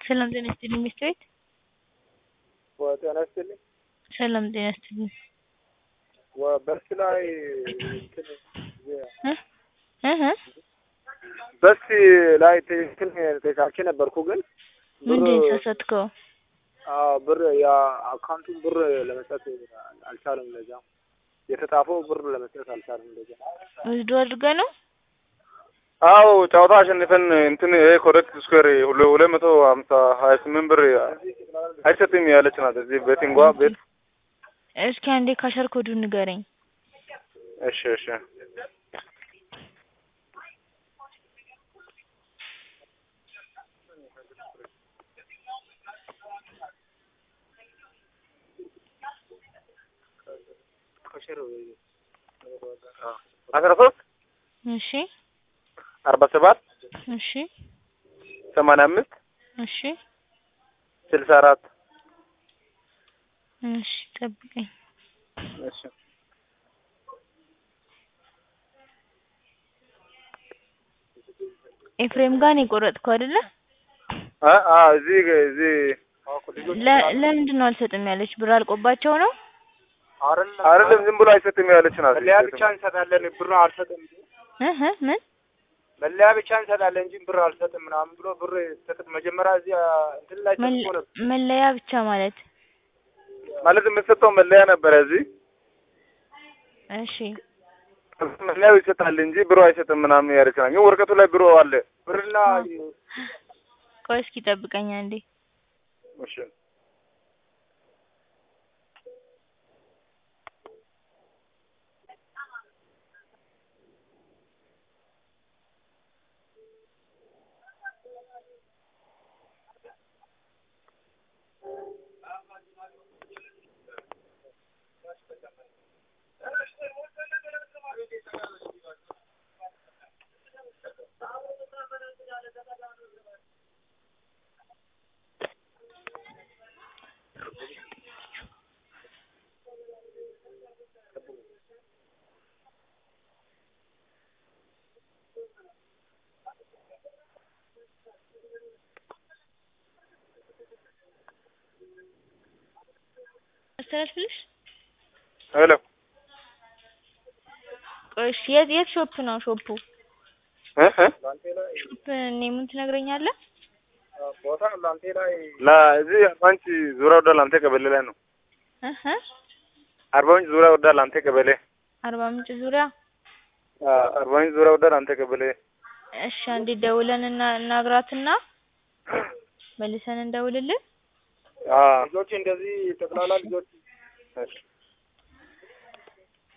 ሰላም ጤና ይስጥልኝ ሚስት ቤት ጤና ይስጥልኝ። ሰላም ጤና ይስጥልኝ በስ ላይ እንትን እ እህ በስ ላይ እንትን ተሳቼ ነበርኩ ግን ምንድን ተሳሳትከው? አዎ ብር የአካውንቱን ብር ለመስጠት አልቻለም። ለዛ የተጻፈው ብር ለመስጠት አልቻለም። ለዛ ወስዶ አድርገህ ነው? አዎ ጨዋታ አሸንፈን እንትን ይሄ ኮሬክት ስኩዌር ሁለት መቶ ሀምሳ ሀያ ስምንት ብር አይሰጥም ያለች ናት። እዚህ ቤቲንጓ ቤት እስኪ አንዴ ካሸር ኮዱን ንገረኝ። እሺ እሺ አስራ ሶስት እሺ አርባ ሰባት እሺ ሰማንያ አምስት እሺ ስልሳ አራት እሺ ጠብቀኝ። እሺ ኤፍሬም ጋር ነው የቆረጥከው አይደለ? አ አ እዚህ እዚህ ለ- ለምንድን ነው አልሰጥም ያለች? ብር አልቆባቸው ነው? አይደለም ዝም ብሎ አይሰጥም ያለች ናት። መለያ ብቻ እንሰጣለን ብር አልሰጥም። እህ ምን መለያ ብቻ እንሰጣለን እንጂ ብር አልሰጥም ምናምን ብሎ ብር ሰጥት መጀመሪያ እዚህ እንትን ላይ መል- ተጽፎ ነበር። መለያ ብቻ ማለት ማለት የምትሰጠው መለያ ነበረ እዚህ እሺ መለያው ይሰጣል እንጂ ብሮ አይሰጥም ምናምን ያለች ናት። ግን ወረቀቱ ላይ ብሮ አለ። ብርና ቆይ እስኪ ጠብቀኝ አንዴ። እሺ አስተላልፍልሽ? ሄሎ ቆይ እሺ የት የት ሾፕ ነው ሾፑ? እ እ ሾፕ ኔሙን ትነግረኛለህ? ቦታ ላንቴ ላይ ላ እዚህ አርባ ምንጭ ዙሪያ ወዳ ላንተ ቀበሌ ላይ ነው። እህ አርባ ምንጭ ዙሪያ ወዳ ላንተ ቀበሌ አርባ ምንጭ ዙሪያ አ አርባ ምንጭ ዙሪያ ወዳ ላንተ ቀበሌ እሺ አንዴ ደውለን እና እናግራትና መልሰን እንደውልልን። አ ልጆች እንደዚህ ጠቅላላ ልጆች